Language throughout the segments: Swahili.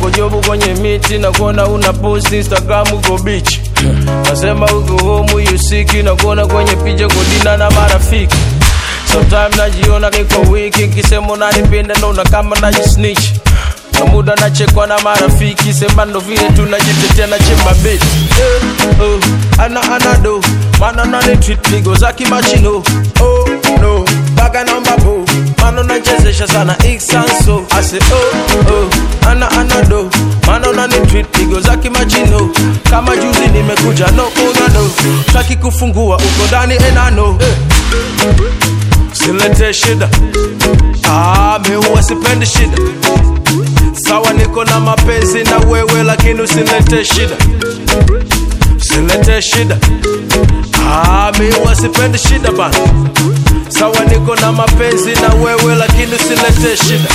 uko jobu kwenye miti na kuona una post instagram uko beach nasema uko home you sick na kuona kwenye picha kudina na marafiki sometime najiona niko wiki kisema unanipenda naona kama najisnitch na muda nachekwa na marafiki sema ndo vile tunajitetea na chemba beti eh, oh, ana anado mana nani treat pigo za kimachino oh no baga namba bo mana nachezesha sana iksanso ase oh oh ana anado mana nani treat pigo za kimachino kama juzi nimekuja no una no taki kufungua uko ndani enano eh. silete shida ah, mi huwa sipendi shida sawa niko na mapenzi na wewe lakini usilete shida usilete shida ah, mi huwa sipendi shida bana sawa niko na mapenzi na wewe lakini usilete shida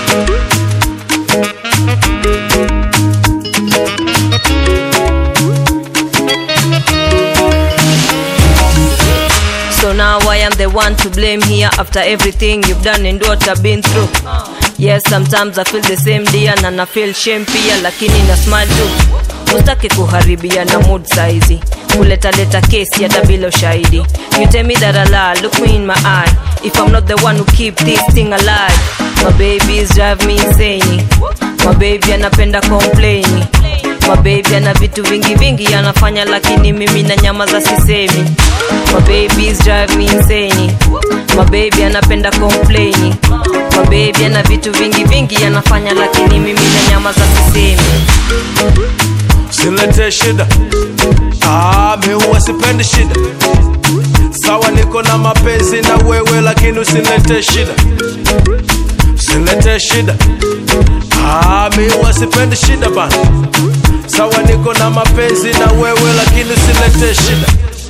So now I am the one to blame here after everything you've done and what I've been through. Yes, sometimes I feel the same dear na na feel shame pia lakini na smile tu. Usitaki kuharibia na mood saizi. Kuleta leta kesi hata bila ushahidi. You tell me that I lie, look me in my eye. If I'm not the one who keep this thing alive. My babies drive me insane. My baby anapenda complain. My baby ana vitu vingi vingi anafanya lakini mimi na nyama za sisemi. My babies drive me insane. My baby anapenda complain. My baby ana vitu vingi vingi anafanya lakini mimi na nyama za sisemi. usilete shida ah, mi huwa sipendi shida sawa niko na mapenzi na wewe lakini usilete shida usilete shida ah, mi huwa sipendi shida bana sawa niko na mapenzi na wewe lakini usilete shida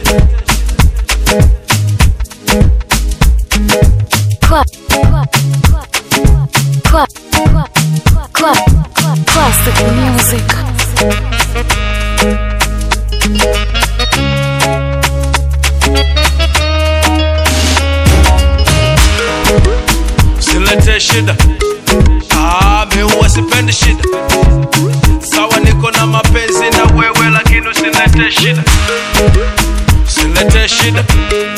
Cla- cla- cla- cla- cla- Classic music. usilete shida ah, mi huwa sipendi shida sawa niko na mapenzi na wewe lakini usilete shida usilete shida